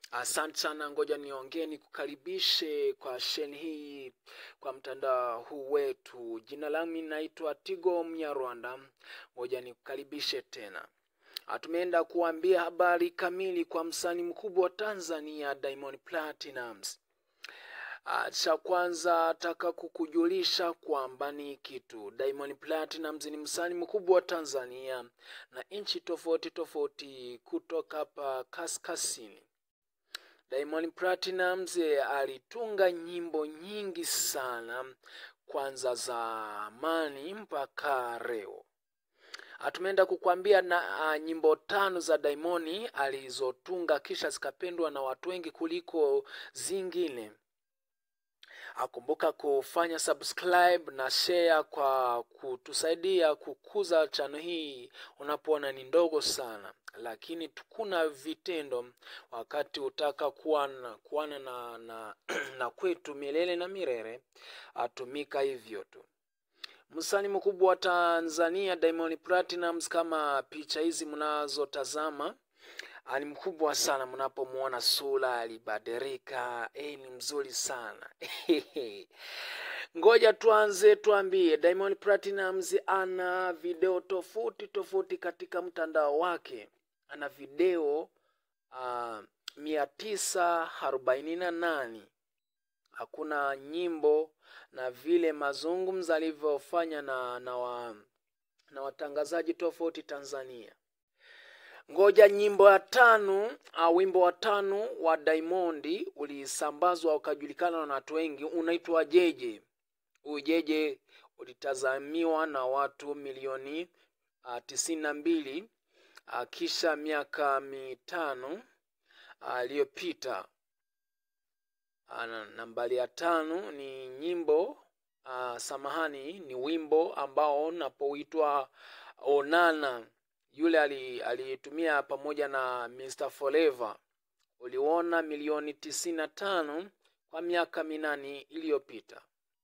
Asante sana, ngoja niongee nikukaribishe kwa sheni hii kwa mtandao huu wetu. Jina langu naitwa Tigo Mnyarwanda, ngoja nikukaribishe tena. Ah, Tumeenda kuambia habari kamili kwa msanii mkubwa wa Tanzania Diamond Platnumz. Ah, Cha kwanza taka kukujulisha kwamba ni kitu Diamond Platnumz ni msanii mkubwa wa Tanzania na nchi tofauti tofauti kutoka hapa kaskazini. Diamond Platnumz alitunga nyimbo nyingi sana kwanza zamani mpaka leo. Ah, Tumeenda kukwambia na ah, nyimbo tano za Diamond alizotunga kisha zikapendwa na watu wengi kuliko zingine. Akumbuka kufanya subscribe na share kwa kutusaidia kukuza chano hii unapoona ni ndogo sana, lakini tukuna vitendo wakati utaka kuwana, kuwana na, na, na kwetu milele na milele atumika hivyo tu. Msanii mkubwa wa Tanzania Diamond Platnumz, kama picha hizi mnazotazama Ah, ni mkubwa sana mnapomwona sura alibadilika. Eh, ni mzuri sana ngoja tuanze tuambie Diamond Platnumz ana video tofauti tofauti katika mtandao wake ana video uh, mia tisa arobaini na nane hakuna nyimbo na vile mazungumzo alivyofanya na, na, wa, na watangazaji tofauti Tanzania ngoja nyimbo ya tano au wimbo wa tano wa Diamond ulisambazwa ukajulikana na watu wengi, unaitwa Jeje. Huyu Jeje ulitazamiwa na watu milioni uh, tisini na mbili uh, kisha miaka mitano aliyopita. Uh, nambari ya tano ni nyimbo uh, samahani, ni wimbo ambao unapoitwa Onana yule alitumia ali pamoja na Mr Forever uliona milioni tisini na tano kwa miaka minane iliyopita.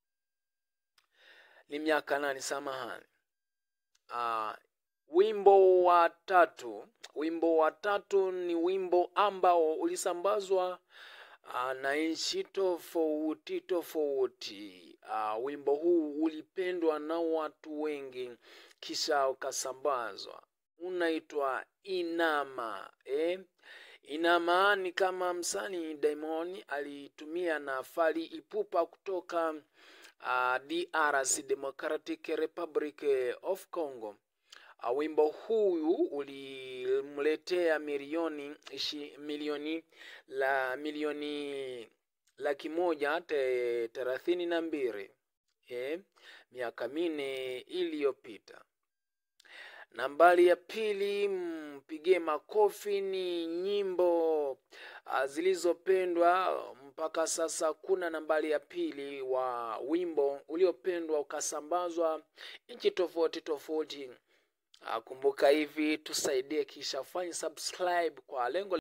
Ni miaka nane, samahani. Uh, wimbo wa tatu, wimbo wa tatu ni wimbo ambao ulisambazwa uh, na nchi tofauti tofauti. Uh, wimbo huu ulipendwa na watu wengi kisha ukasambazwa unaitwa Inama eh? Inama ni kama msanii Diamond alitumia na Fally Ipupa kutoka uh, DRC Democratic Republic of Congo. Uh, wimbo huu ulimletea milioni ishi, milioni la milioni laki moja te, thelathini na mbili eh? miaka minne iliyopita. Nambari ya pili, mpigie makofi, ni nyimbo uh, zilizopendwa mpaka sasa. Kuna nambari ya pili wa wimbo uliopendwa ukasambazwa nchi tofauti tofauti. Uh, kumbuka hivi, tusaidie kisha fanye subscribe kwa lengo